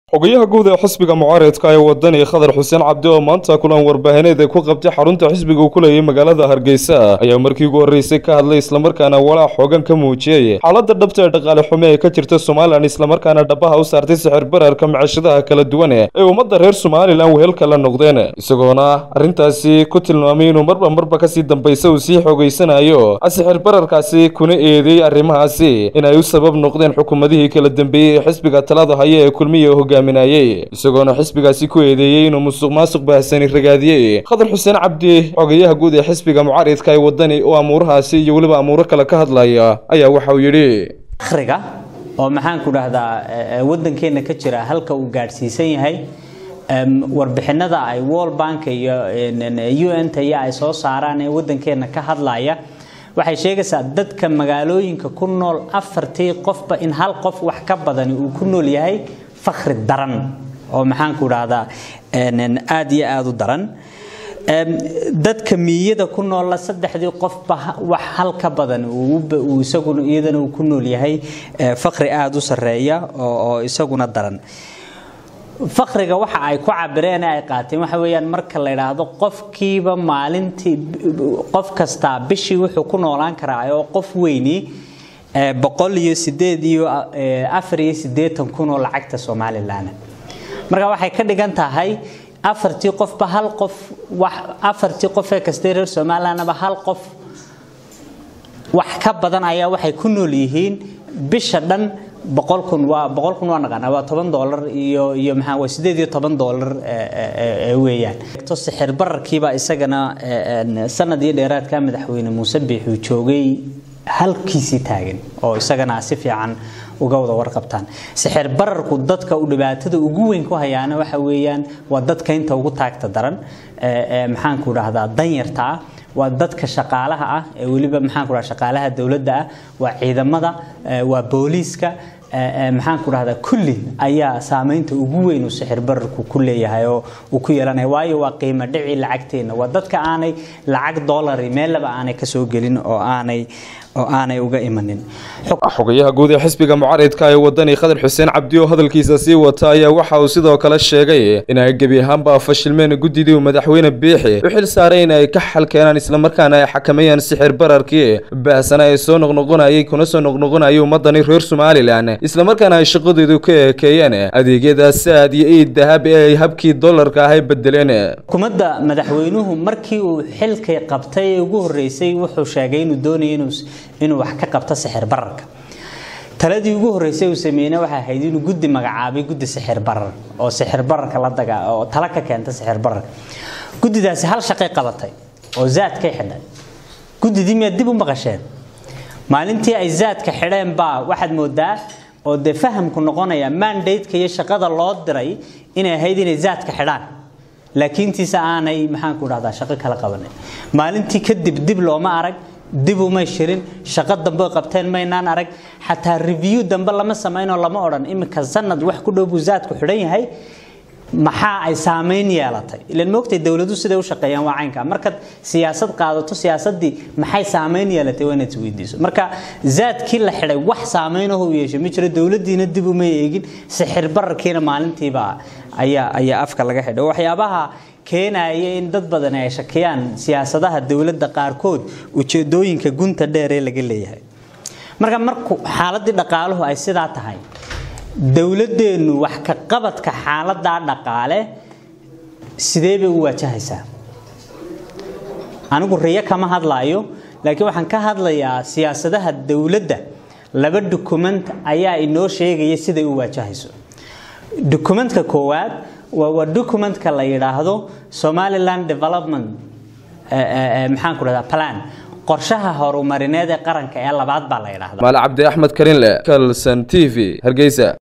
xogayaha guud ee xisbiga mucaaradka ee wadani khadar xuseen cabdi oo maanta kulan warbaahineed ee ku qabtay xarunta xisbiga uu ku leeyay magaalada hargeysa ayaa markii ugu horreysay ka hadlay islamarkaana walaac xoogan ka muujiyey xaaladda dhabta ee dhaqaale xume ee ka jirta somalilan islamarkaana dhabaha u saartay sixir bararka macashadaha kala duwan ee ummadda reer somalilan wehelka la noqdeen isagoona arrintaasi ku tilmaamay inuu marba marba kasii dambaysa uu sii xoogeysanayo sixir bararkaasi kuna eedeeyey arrimahaasi inay u sabab noqdeen xukuumadihii kala dambeeyey ee xisbiga talada haya ee kulmiya hogaaminayey isagoona xisbigaasi ku eedeeyey inuu musuq maasuq baahsani ragaadiyey khadar xuseen cabdi xogayaha guud ee xisbiga mucaaridka ee wadani oo amuurahaasi iyo weliba amuuro kale ka hadlaya ayaa waxa uu yidhi akhriga oo maxaan ku dhahdaa waddankeena ka jira halka uu gaadhsiisan yahay warbixinada ay world bank iyo un ta iyo ay soo saaraan ee waddankeena ka hadlaya waxay sheegaysaa dadka magaalooyinka ku nool afartii qofba in hal qof wax ka badani uu ku nool yahay fakri daran oo maxaan ku dhahdaa aad iyo aada u daran dadka miiyada ku noolla saddexdii qofba wax hal ka badan uu isaguna iyadana uu ku nool yahay fakri aada u sarreeya oo isaguna daran fakriga waxa ay ku cabireen ee ay qaateen waxa weeyaan marka la yidhaahdo qofkiiba maalintii qof kastaa bishii wuxuu ku noolaan karaa oo qof weyni boqol iyo sideed iyo afar iyo siddeetan kun oo lacagta somalilan marka waxay ka dhigan tahay afartii qofba hal qof wax afartii qof ee kastee reer somalilandba hal qof wax ka badan ayaa waxay ku nool yihiin bisha dhan boqol kun waa boqol kun waa naqaanaa waa toban doolar iyo iyo maxaa waa sideed iyo toban doolar weeyaan to sixir bararkiiba isagana sanad iyo dheeraadka madaxweyne muuse biixuu joogay halkiisii taagan oo isagana si fiican uga wada warqabtaan sixir bararku dadka uu dhibaatada ugu weyn ku hayaana waxa weeyaan waa dadka inta ugu taagta daran maxaan ku dhahdaa danyarta ah waa dadka shaqaalaha ah ee weliba maxaan ku dhahdaa shaqaalaha dowladda ah waa ciidamada waa booliiska maxaan ku dhahdaa kulli ayaa saameynta ugu weyn uu sixir bararku ku leeyahay oo uu ku yeelanaya waayo waa qiimo dhici lacagteena waa dadka aanay lacag dollari meellaba aanay kasoo gelin oo aanay oo aanay uga imanin xogayaha guud ee xisbiga mucaaridka ee wadani khadar xuseen cabdi oo hadalkiisa sii wata ayaa waxa uu sidoo kale sheegay in ay gebi ahaanba fashilmeen guddidii uu madaxweyne biixi u xil saaray in ay ka xal keenaan islamarkaana ay xakameeyaan sixir bararkii baahsana ee soo noqnoqonayay kuna soo noqnoqonayay ummadani reer somalilan islamarkaana ay shaqadoodu ka eekeeyeen adeegyada saad iyo iid dahab ee ay habkii dollarka ah ay bedeleen xukuumadda madaxweynuhu markii uu xilkay qabtay ee ugu horreysay wuxuu sheegay inuu doonaya inuu inuu wax ka qabto sixir bararka taladii ugu horreysay uu sameeyeyna waxay ahayd inuu guddi magacaabay guddi sixir barar oo sixir bararka la daga oo tala ka keenta sixir bararka guddidaasi hal shaqay qabatay oo zaadkay xidhay guddidii miyaad dib u maqasheen maalintii ay zaadka xidheen baa waxaad moodaa oo dee fahamku noqonaya mandate-ka iyo shaqada loo diray inay ahayd inay zaadka xidhaan laakiintiisa aanay maxaan ku dhahdaa shaqo kala qabanin maalintii kadib dib looma arag dib umay shirin shaqo dambe qabteen maynaan arag xataa review dambe lama samaynoo lama odhan iminka sanad wax ku dhow buu zaadku xidhan yahay maxaa ay saameyn yeelatay ilan moogtay dowladu siday u shaqeeyaan waa caynka markaad siyaasad qaadato siyaasadii maxay saameyn yeelatay waa inaad isweydiiso marka zaadkii la xidhay wax saameynah u yeeshay ma jiro dowladiina dib uma eegin sixir bararkiina maalintiiba ayaa ayaa afka laga xidhay waxyaabaha keenaya in dad badan ay shakiyaan siyaasadaha dowladda qaarkood ujeedooyinka gunta dheer ee laga leeyahay marka marku xaaladii dhaqaaluhu ay sidaa tahay dowladeennu wax ka qabadka xaaladaa dhaqaale sidee bay u waajahaysaa anigu riyo kama hadlaayo laakiin waxaan ka hadlayaa siyaasadaha dowladda laba dukument ayaa inoo sheegaya siday u waajahayso dukumentka koowaad waa documentka la yidhaahdo somaliland development maxaan ku dhahdaa plan qorshaha horumarineed ee qaranka ee labaad baa la yidhaahdaa maal cabdi axmed karinle kalson t v hargeysa